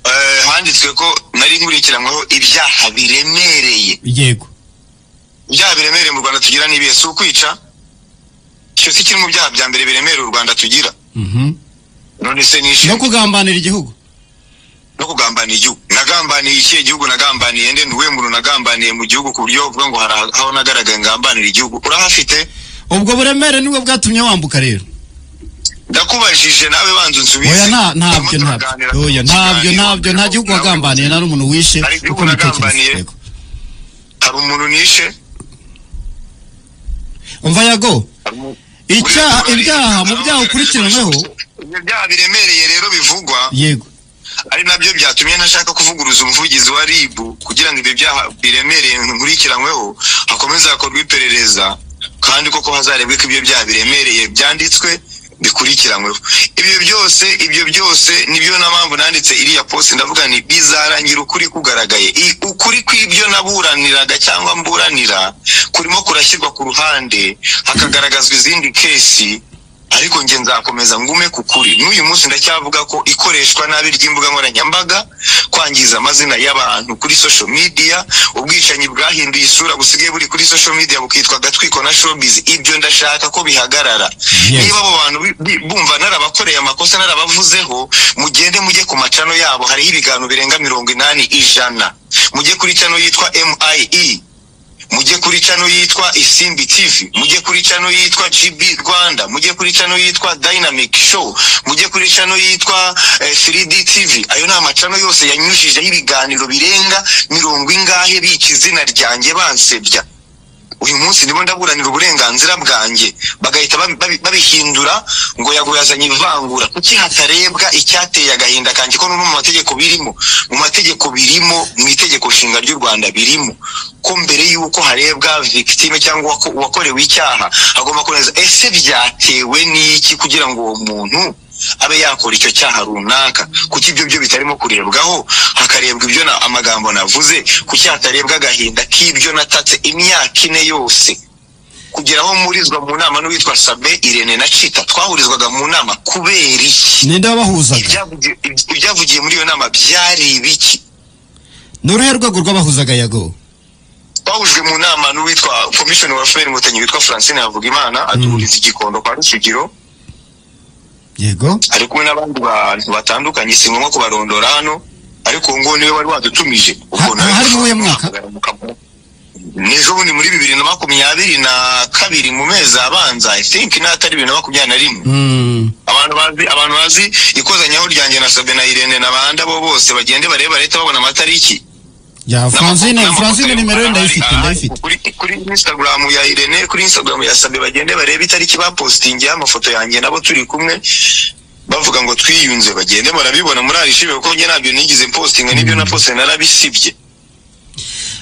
Eh, handitswe ko nari nkurikiranyweho ibyaha biremereye yego ibyaha biremereye mu rwanda tugira ni ibihe si ukwica icyo si kiri mu byaha bya mbere biremereye u rwanda tugira Mhm. none se ni no ishema kugambanira igihugu no kugambanira igihugu nagambaniye ikihe gihugu nagambaniye nde ntuwe muntu nagambaniye mu gihugu ku buryo uvuga ngo hari aho nagaragaye ngambanira igihugu urahafite ubwo buremere nibwo bwatumye wambuka rero ndakubajije nawe banza unsubize oya nta ntabyo Turimo ntabyo turaganira oya mu ntabyo kiganiro. ntabyo nta gihugu wagambaniye nta n'umuntu wishe Hari igihugu uko mbitekereza nagambaniye. yego hari umuntu nishe umva yago hari umu- icyaha Buriya ibyaha mu turabikora, byaha ukurikiranyweho ibyo byaha biremereye rero bivugwa yego ari nabyo byatumye ntashaka kuvuguruza umuvugizi wa RIB kugira ngo ibyo byaha biremereye nkurikiranyweho hakomeze hakorwe iperereza kandi koko hazarebwe ko ibyo byaha biremereye byanditswe bikurikiranyweho ibyo byose ibyo byose nibyo na mpamvu nanditse iriya post ndavuga ni bizarangira ukuri kugaragaye I- ukuri kw'ibyo naburaniraga cyangwa mburanira kurimo kurashyirwa ku ruhande hakagaragazwa izindi kesi ariko nge nzakomeza ngume ku kuri n'uyu munsi ndacyavuga ko ikoreshwa nabi ry'imbuga nkoranyambaga kwangiza amazina y'abantu kuri social media ubwicanyi bwahinduye isura busigaye buri kuri social media bukitwa agatwiko na showbiz ibyo ndashaka ko bihagarara Yes. niba abo bantu bi- bi- bumva narabakoreye amakosa narabavuzeho mugende mujye ku macano yabo hariho ibiganiro birenga mirongo inani ijana mujye kuri cano yitwa MIE mujye kuri cano yitwa isimbi tv mujye kuri cano yitwa gb rwanda mujye kuri cano yitwa dynamic show mujye kuri cano yitwa eh, 3d tv ayo ni amacano yose yanyujijeho ibiganiro birenga mirongo ingahe bica izina ryanjye bansebya uyu munsi ndimo ndaburanira uburenganzira bwanjye bagahita babi- babi- babihindura ngo yago yazanye ivangura kuki hatarebwa icyateye agahinda kanjye ko no mu mategeko birimo mu mategeko birimo mu itegeko nshinga ry'u rwanda birimo ko mbere y'uko harebwa victime cyangwa uwako- uwakorewe icyaha agomba kurenza ese byatewe n'iki kugira ngo uwo muntu abe yakora icyo cyaha runaka kuki ibyo byo bitarimo kurebwaho hakarebwa ibyo na amagambo navuze kuki hatarebwa agahinda k'ibyo natatse imyaka ine yose kugera aho murizwa mu nama n'uwitwa sabe irene na cita twahurizwaga mu nama kubera iki ninde wabahuzaga Ibyavugiye- ibyavugiye muri iyo nama byari ibiki ni uruhe rwego rw'abahuzaga yago twahujwe mu nama n'uwitwa komishoni wa fpr inkotanyi witwa francine havugimana aduhuriza igikondo kwa rusugiro yego ari kumwe n'abandi bantu batandukanye si ngombwa kubarondora hano ariko uwo nguwo niwe wari wadutumije Ha- hari mu uwuhe mwaka? n'ejo bundi muri bibiri na makumyabiri na kabiri mu mezi abanza i think n'atari bibiri na makumyabiri na rimwe Mm, abantu bazi abantu bazi ikozanyaho ryanjye na sabe na irene na banda bo bose bagende barebe leta babona amatariki ya francine n'amafoto- francine n'amafoto nimero ye y'umwana ndayifite ari- ndayifite kuri kuri instagram ya irene kuri instagram ya sabe bagende barebe itariki bapostingiyeho amafoto yanjye nabo turi kumwe bavuga ngo twiyunze bagende barabibona muri arishive kuko njye ntabyo nigeze mpostinga n'ibyo na posite narabisibye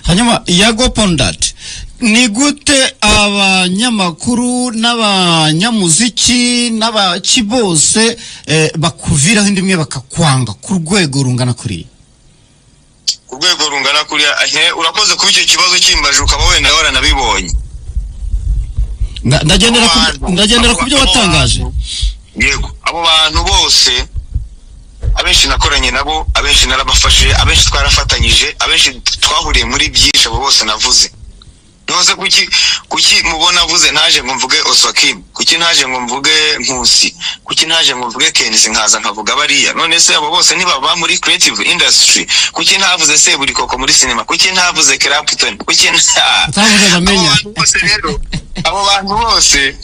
hanyuma yago pondati ni gute abanyamakuru n'abanyamuziki n'abaki bose eh, bakuviraho indi imwe bakakwanga ku rwego rungana kuriya ku rwego rungana kuriya ahe urakoze kuba icyo kibazo kimbaje ukaba wenda waranabibonye Nda- ndagendera ku- Abo bantu- ndagendera ku abo- byo abo watangaje bantu- yego abo bantu bose abenshi nakoranye nabo abenshi narabafashe abenshi twarafatanyije abenshi twahuriye muri byinshi abo bose navuze nose kuki kuki mubo navuze naje ngo mvuge oswakim kuki naje ngo mvuge nkusi kuki naje ngo mvuge kenisi nkaza nkavuga bariya none se abo bose nibaba muri creative industry kuki ntavuze seburikoko muri sinema kuki ntavuze clapton kuki nta utavuze bamenya abo bantu bose rero abo bantu bose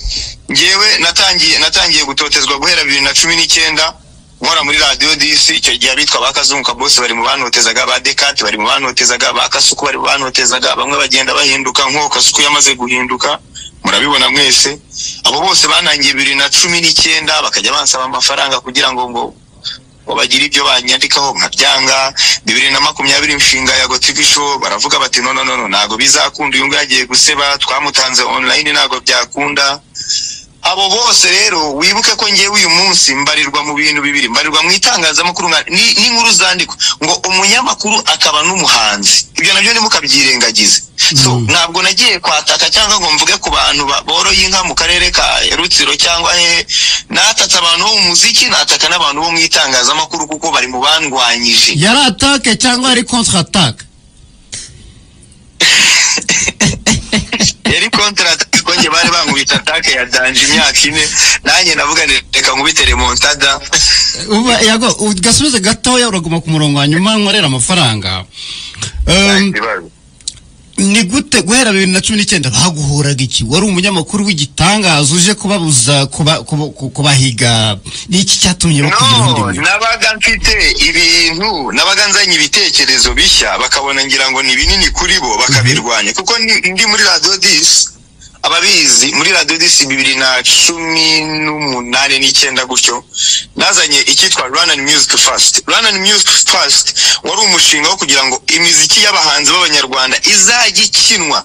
ngewe natangiye natangiye gutotezwa guhera bibiri na cumi n'icyenda nkora muri radiyo disi icyo gihe abitwa ba kazunguka bose bari mu banotezaga ba dekati bari mu banotezaga ba kasuku bari mu banotezaga bamwe bagenda bahinduka nk'uko kasuku yamaze guhinduka murabibona mwese abo bose banangiye bibiri na cumi n'icyenda bakajya bansaba amafaranga kugira ngo ngo ngo bagire ibyo banyandikaho nkabyanga bibiri na makumyabiri inshinga ya gotivi show baravuga bati no no no no ntabwo bizakunda uyu nguyu agiye guseba twamutanze online ntabwo byakunda abo bose rero wibuke ko ngewe uyu munsi mbarirwa mu bintu bibiri mbarirwa mu itangazamakuru nka- ni- n'inkuru zandikwa ngo umunyamakuru akaba n'umuhanzi ibyo nabyo ntimukabyirengagize so Mm. ntabwo nagiye kwataka cyangwa ngo mvuge ku bantu ba- boroye inka mu karere ka rutsiro cyangwa hehe natatse abantu bo mu muziki nataka n'abantu bo mu itangazamakuru kuko bari mu bandwanyije yari atake cyangwa yari kontra atake yari contract ko njye bari bankubita atake ya danje imyaka ine nanjye navuga nti reka nkubite remontada Uba- yago ugasubize gatoya uraguma ku murongo wa nyuma nkorera amafaranga Um, ni gute guhera bibiri na cumi n'icyenda baguhoraga iki wari umunyamamakuru w'igitangaza uje kubabuza kuba- kuba- ku- kubahiga ni iki cyatumye bakuviraho indi no imwe? nabaga mfite ibintu nabaga nzanye ibitekerezo bishya bakabona ngira ngo ni binini kuri bo bakabirwanya kuko ni- ndi muri radio disi ababizi muri radio disi bibiri na cumi n'umunani n'icyenda gutyo nazanye icyitwa run and music first run and music first wari umushinga wo kugira ngo imiziki y'abahanzi b'abanyarwanda izajya ikinwa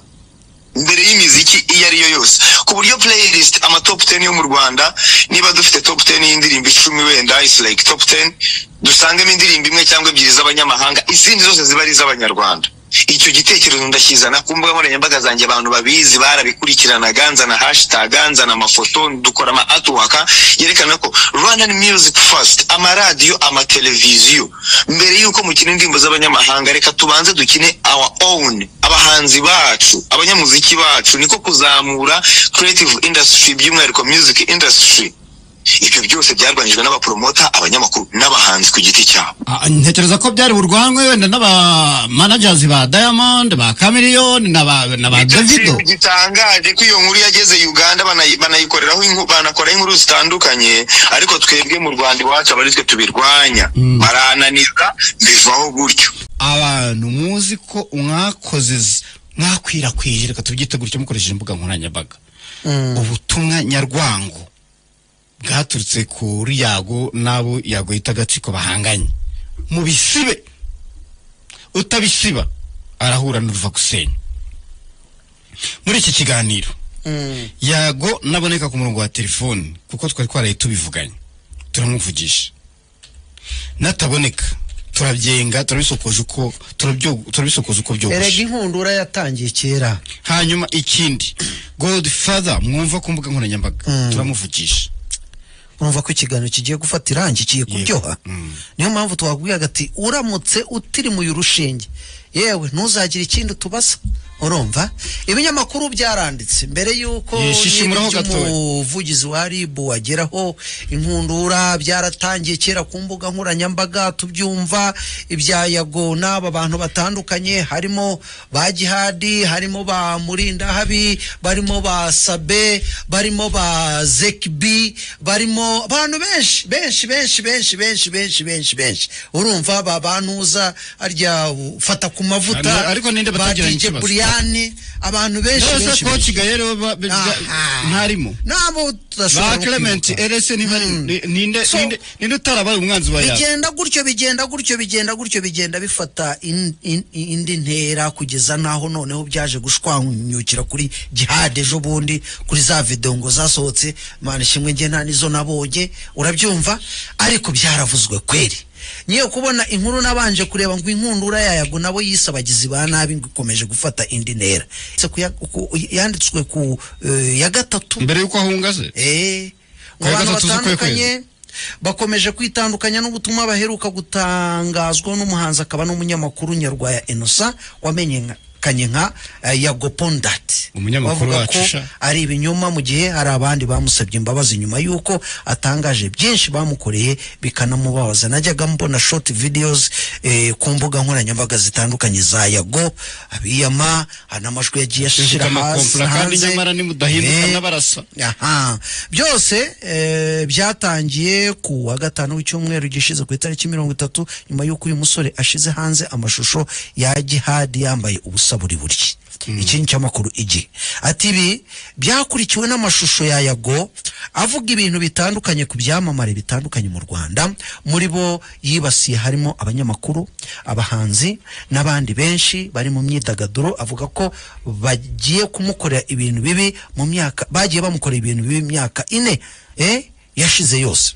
mbere y'imiziki iyo ari yo yose ku buryo playlist ama top 10 yo mu rwanda niba dufite top 10 y'indirimbo icumi wenda is like top 10 dusangemo indirimbo imwe cyangwa ebyiri z'abanyamahanga izindi zose ziba ari iz'abanyarwanda icyo gitekerezo ndakizana ku mbuga nkoranyambaga zanjye abantu babizi barabikurikiranaga nzana hashtag nzana amafoto dukora ama artwork yerekana ko run and music first amaradiyo amateleviziyo mbere y'uko mukina indirimbo z'abanyamahanga reka tubanze dukine our own abahanzi bacu abanyamuziki bacu niko kuzamura creative industry by'umwihariko music industry ibyo byose byarwanyijwe n'abapromota abanyamakuru n'abahanzi ku giti cyabo Ah, ntekereza ko byari burwanwe wenda n'aba managers ba diamond ba chameleone na ba na ba Nicyo davido kintu gitangaje ko iyo nkuru yageze uganda banayi- banayikoreraho inku- banakora inkuru zitandukanye ariko twebwe mu rwanda iwacu aba ari twe tubirwanya Mm. barananirwa bivaho gutyo abantu muzi ko mwakoze z- mwakwirakwije reka tubyite gutyo mukoresheje imbuga nkoranyambaga ubutumwa nyarwango bwaturutse kuri yago n'abo yago yita agatsiko bahanganye mubisibe utabisiba arahura n'uruva gusenya muri iki kiganiro yago naboneka ku murongo wa telefoni kuko twari twaraye tubivuganye turamuvugisha nataboneka turabyenga turabisokoje uko turabyo- turabisokoza uko byogoshe erega inkundura yatangiye kera hanyuma ikindi godfather mwumva ku mbuga nkoranyambaga Mm. turamuvugisha urumva ko ikiganiro kigiye gufata irangi kigiye kuryoha niyo mpamvu twabwiraga ati uramutse utirimuye urushinge yewe ntuzagire ikindi utubaza urumva ibinyamakuru byaranditse mbere y'uko Yishishimuraho n'ibyo gatoya. umuvugizi wa rib wageraho inkundura byaratangiye kera ku mbuga nkoranyambaga tubyumva ibya yago n'aba bantu batandukanye harimo ba gihadi harimo ba murindahabi barimo ba sabe barimo ba zekibi barimo abantu benshi benshi benshi benshi benshi benshi benshi benshi urumva ba banuza arya fata ku mavuta Ano- ariko ninde ba batagiranye DJ ikibazo? Brian, cyane abantu benshi Ese benshi ko benshi. kigali rero ba- be- Aha. ba- ntarimo nabo ba tudashobora no Clement kwibuka. erese ntibari Mm. ni- ninde So- ninde ninde utarabaye umwanzi wa yawe bigenda gutyo bigenda gutyo bigenda gutyo bigenda bifata in- in- indi ntera kugeza n'aho noneho byaje gushwanyukira kuri jihad ejo bundi kuri za videwo ngo zasohotse mana ishimwe nge nta nizo nabonye urabyumva ariko byaravuzwe kweri ngiye kubona inkuru nabanje kureba ngo inkundura yayago nabo yise abagizi ba nabi ngo ikomeje gufata indi ntera Se ku ya- ku- yanditswe ku eh, ya gatatu mbere y'uko ahunga se Eh, ngo Kuwa abantu gatatu z'ukwezi. batandukanye bakomeje kwitandukanya n'ubutumwa baheruka gutangazwa n'umuhanzi akaba n'umunyamakuru nyarwaya Innocent wamenyekanye nka eh, Yago Pondati Umunyamakuru Bavuga wacu, ko sha. ari ibinyoma mu gihe hari abandi bamusabye imbabazi nyuma y'uko atangaje byinshi bamukoreye bikanamubabaza najyaga mbona short videos eh, ku mbuga nkoranyambaga zitandukanye za Yago abiyama anamajwi yagiye ashyira hasi amakompura kandi hanze. nyamara nimudahinduka Eh, n'abarasa aha byose eh, byatangiye ku wa gatanu w'icyumweru gishize ku itariki mirongo itatu nyuma y'uko uyu musore ashize hanze amashusho ya jihadi yambaye ubusa buri buri iki ni cyamakuru igihe ati ibi byakurikiwe n'amashusho ya yago avuga ibintu bitandukanye ku byamamare bitandukanye mu rwanda muri bo yibasiye harimo abanyamakuru abahanzi n'abandi benshi bari mu myidagaduro avuga ko bagiye kumukorera ibintu bibi mu myaka bagiye bamukorera ibintu bibi imyaka ine eh, yashize yose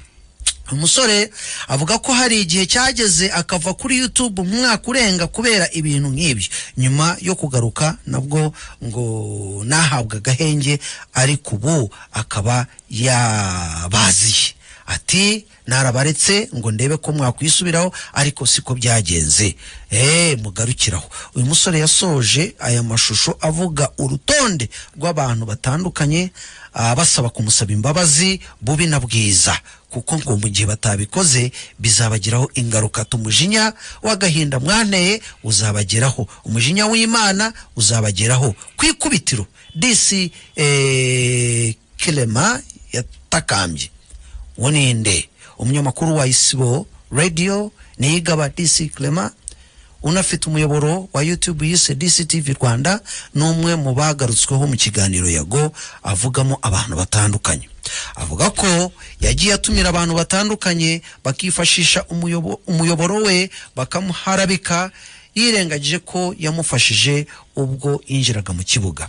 umusore avuga ko hari igihe cyageze akava kuri YouTube mu mwaka urenga kubera ibintu nk'ibyo nyuma yo kugaruka nabwo ngo nahabwa agahenge ariko ubu akaba yabaziye ati narabaretse ngo ndebe ko mwakwisubiraho ariko siko byagenze eh mugarukiraho uyu musore yasoje aya mashusho avuga urutonde rw'abantu batandukanye ah, basaba kumusaba imbabazi bubi na bwiza kuko ngo mu gihe batabikoze bizabagiraho ingaruka tumujinya w'agahinda mwanteye uzabageraho umujinya w'imana uzabageraho ku ikubitiro disi eh, kirema yatakambye uwo ni nde umunyamakuru wa isibo radio niyigaba disi kirema unafite umuyoboro wa YouTube yise DCTV Rwanda n'umwe mu bagarutsweho mu kiganiro yago avugamo abantu batandukanye avuga ko yagiye atumira abantu batandukanye bakifashisha umuyobo- umuyoboro we bakamuharabika yirengagije ko yamufashije ubwo yinjiraga mu kibuga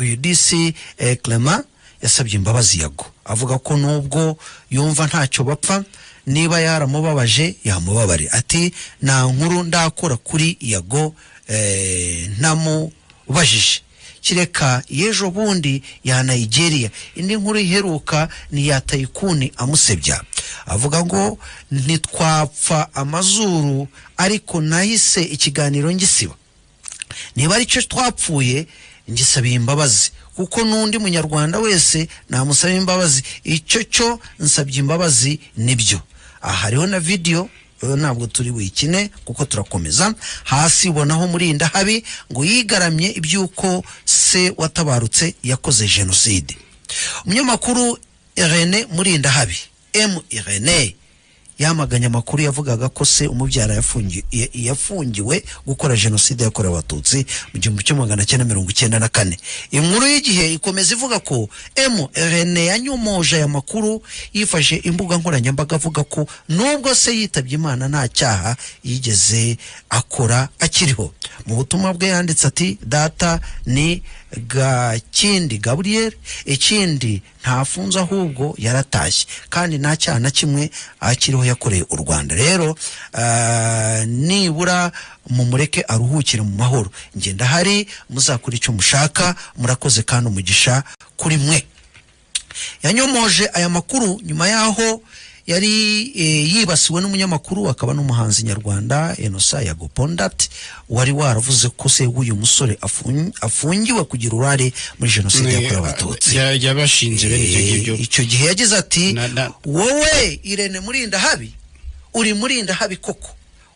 uyu DC eh, Clement yasabye imbabazi yago avuga ko nubwo yumva ntacyo bapfa niba yaramubabaje yamubabare ati nta nkuru ndakora kuri yago eh, ntamubajije kireka y'ejo bundi ya nigeria indi nkuru iheruka ni ya tayikuni amusebya avuga ngo ntitwapfa amazuru ariko nahise ikiganiro ngisiba niba aricyo twapfuye ngisabiye imbabazi kuko n'undi munyarwanda wese namusaba imbabazi icyo cyo nsabye imbabazi nibyo aha hariho na video eh, ntabwo turi buyikine kuko turakomeza hasi ubonaho muri habi ngo yigaramye iby'uko se watabarutse yakoze jenoside umunyamakuru irene murindahabi m irene yamaganye amakuru yavugaga ko se umubyara yafungi- ya- yafungiwe gukora jenoside yakorewe abatutsi mu gihumbi kimwe magana cyenda mirongo icyenda na kane inkuru y'igihe ikomeza ivuga ko mrn yanyomoje aya makuru yifashe imbuga nkoranyambaga avuga ko nubwo se yitabye imana nta cyaha yigeze akora akiriho mu butumwa bwe yanditse ati data ni gakindi gaburiyeli ikindi ntafunze ahubwo yaratashye kandi nta cyaha na kimwe akiriho yakoreye u rwanda rero ah, nibura mumureke aruhukire mu mahoro njye ndahari muzakora icyo mushaka murakoze kandi umugisha kuri mwe yanyomoje aya makuru nyuma yaho yari eh, yibasiwe n'umunyamakuru akaba n'umuhanzi nyarwanda enosa yago pondati wari waravuze ko se w'uyu musore afun- afungiwe kugira uruhare muri jenoside yakorewe abatutsi yabashinze bene ibyo ngibyo Eh, icyo gihe yagize ati Na- na- wowe irene murinda habi uri murinda habi koko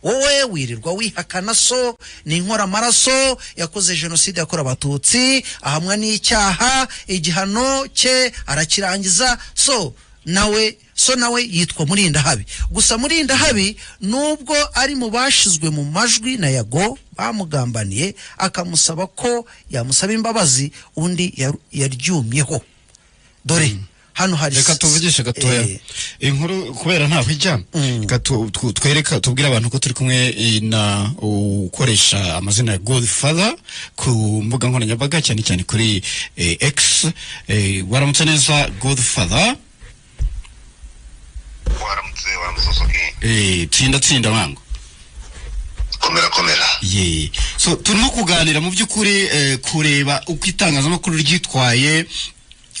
wowe wirirwa wihakana so ni inkora amaraso yakoze jenoside yakorewe abatutsi ahamwa n'icyaha igihano cye arakirangiza so nawe so nawe yitwa murinda habi gusa murinda habi nubwo ari mu bashizwe mu majwi na yago bamugambaniye akamusaba ko yamusaba imbabazi undi yaru- yaryumyeho dore hano hari reka tuvugishe gatoya Eh, inkuru kubera ntaho ijya Mm. reka tu- tu- twereka tubwire abantu ko turi kumwe eh, na ukoresha amazina ya godfather ku mbuga nkoranyambaga cyane cyane kuri eh, x eh, waramutse neza godfather waramutse waramutse usoke eh, tsinda tsinda wangu komera komera ye so turimo kuganira mu by'ukuri eh, kureba uko itangazamakuru ryitwaye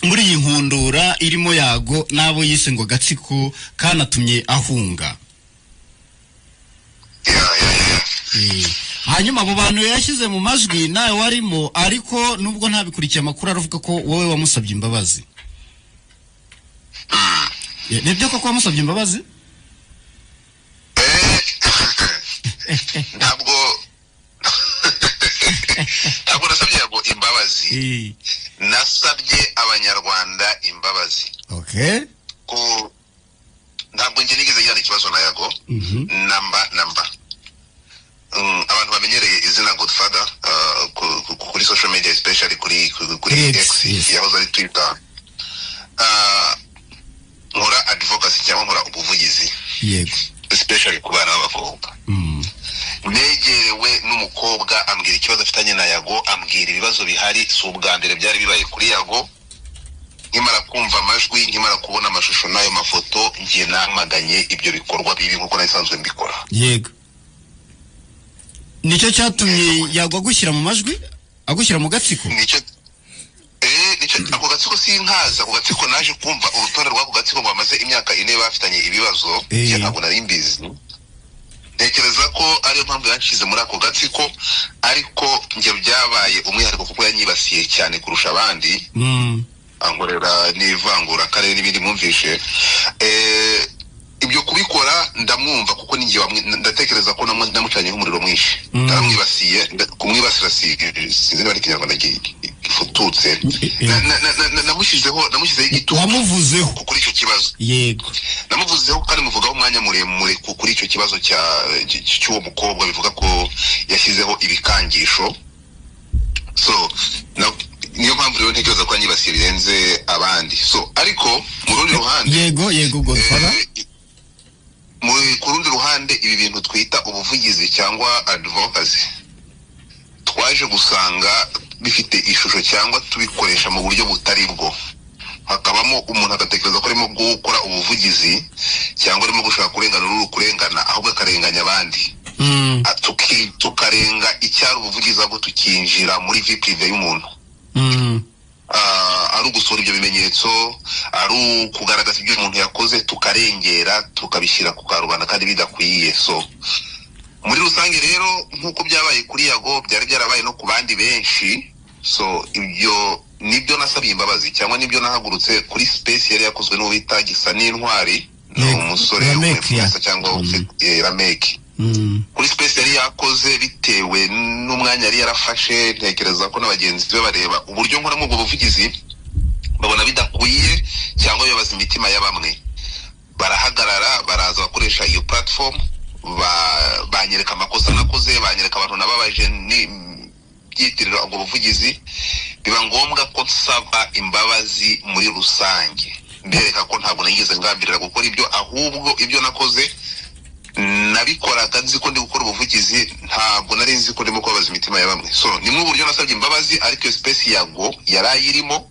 muri iyi nkundura irimo yago n'abo yise ngo gatsiko kanatumye ahunga ya ya ya Eh, hanyuma abo bantu yashyize mu majwi nawe warimo ariko nubwo ntabikurikiye amakuru aravuga ko wowe wamusabye imbabazi Eh, nibyo koko wamusabye imbabazi Eh, ntabwo ntabwo nasabye yago imbabazi nasabye abanyarwanda imbabazi okay ko ntabwo njye nigeze ngirana ikibazo na yago Mhm. namba namba Mm, abantu bamenyereye izina godfather uh, ku- ku- kuri social media especially kuri ku- kuri X, x yes. yahoze ari twitter Uh, nkora advocacy cyangwa nkora ubuvugizi yego especially ku bana b'abakobwa Mm. negerewe n'umukobwa ambwira ikibazo afitanye na yago ambwira ibibazo bihari si ubwa mbere byari bibaye kuri yago nkimara kumva amajwi nkimara kubona amashusho n'ayo mafoto ngiye namaganye ibyo bikorwa bibi nk'uko nabisanzwe mbikora yego nicyo cyatumye yago agushyira mu majwi agushyira mu gatsiko nicyo eh, nicyo- ako gatsiko sinkaza ako gatsiko naje kumva urutonde rw'ako gatsiko ngo bamaze imyaka ine bafitanye ibibazo Eh. njye ntabwo nari mbizi ntekereza ko ariyo mpamvu yanshyize muri ako gatsiko ariko njye byabaye umwihariko kuko yanyibasiye cyane kurusha abandi Mm. ankorera n'ivangura karere n'ibindi mwumvishe Eh, ibyo kubikora ndamwumva kuko ninjye wamwi- ndatekereza ko namwe- namucanyeho umuriro mwinshi Mm. ndaramwibasiye nda- kumwibasira si- sinzi niba ari ikinyarwanda gi- gi- gifututse Eh. Na- na- na- na- namushyizeho namushyizeho igitutu wamuvuzeho kuri icyo kibazo yego namuvuzeho kandi muvugaho umwanya muremure ku- kuri icyo kibazo cya- cy- cy- cy'uwo mukobwa bivuga ko yashyizeho ibikangisho so na- niyo mpamvu rero ntekereza ko yanyibasiye birenze abandi so ariko mu rundi ruhande yego yego godfather eh, mu- ku rundi ruhande ibi bintu twita ubuvugizi cyangwa advocacy twaje gusanga bifite ishusho cyangwa tubikoresha mu buryo butari bwo hakabamo umuntu agatekereza ko arimo gukora ubuvugizi cyangwa arimo gushaka kurengana uri kurengana ahubwo akarenganya abandi Mm. Ah, tuki- tukarenga icyari ubuvugizi ahubwo tukinjira muri vi pirive y'umuntu Mm. Ah, ari ugusura ibyo bimenyetso ari ukugaragaza ibyo umuntu yakoze tukarengera tukabishyira ku karubanda kandi bidakwiye so muri rusange rero nk'uko byabaye kuri yago byari byarabaye no ku bandi benshi so ibyo nibyo nasabye imbabazi cyangwa nibyo nahagurutse kuri space yari yakozwe n'uwo bita gisa n'intwari ni Yego, umusore Rameki, ya. w'umufurasa cyangwa Mm. ufite rameki Mm. kuri space yari yakoze bitewe n'umwanya yari yarafashe ntekereza ko na bagenzi be bareba uburyo nkoramo ubwo buvugizi babona bidakwiye cyangwa bibabaza imitima ya bamwe barahagarara baraza bakoresha iyo platform ba- banyereka amakosa nakoze banyereka abantu nababaje ni- byitirira ubwo buvugizi biba ngombwa ko nsaba imbabazi muri rusange mbereka ko ntabwo nigeze ngambirira gukora ibyo ahubwo ibyo nakoze nabikoraga nzi ko ndi gukora ubuvugizi ntabwo nari nzi ko ndimo kubabaza imitima ya bamwe so ni mu buryo nasabye imbabazi ariko iyo sipesi yago yari ayirimo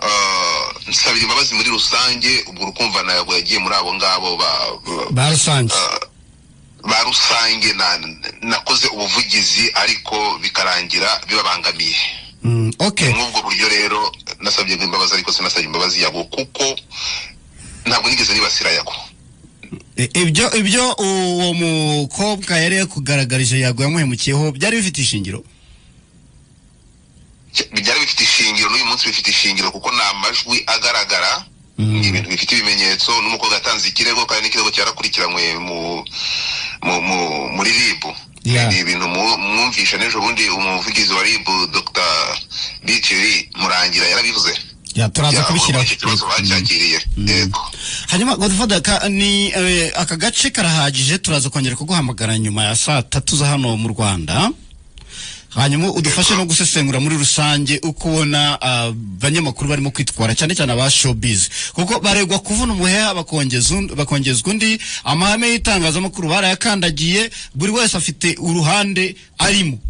Uh, nsabira imbabazi muri rusange ubwo urukumva na yago yagiye muri abo ngabo ba- ba- ba rusange ba rusange na- nakoze ubuvugizi ariko bikarangira bibabangamiye Mm. okay muri ubwo buryo rero nasabye imbabazi ariko sinasabye imbabazi yago kuko ntabwo nigeze nibasira yago I- ibyo ibyo uwo mukobwa yari yakugaragarije yago yamuhemukiyeho byari bifite ishingiro byari bifite ishingiro n'uyu munsi bifite ishingiro kuko ni amajwi agaragara ni ibintu bifite ibimenyetso n'umukobwa yatanze ikirego kandi n'ikirego cyarakurikiranywe mu mu mu muri rib Yeah. ni ibintu mu- mwumvisha n'ejo bundi umuvugizi wa rib dr biciri murangira yarabivuze ya turaza kubishyira icyo kibazo bacyakiriye yego hanyuma godfather ka, ni eh, aka gace karahagije turaza kongera kuguhamagara nyuma ya saa tatu za hano mu rwanda hanyuma udufashe no gusesengura muri rusange uko ubona ah, abanyamakuru barimo kwitwara cyane cyane aba showbiz kuko baregwa kuvuna umuheha bakongeza und- bakongezwa undi amahame y'itangazamakuru barayakandagiye buri wese afite uruhande arimo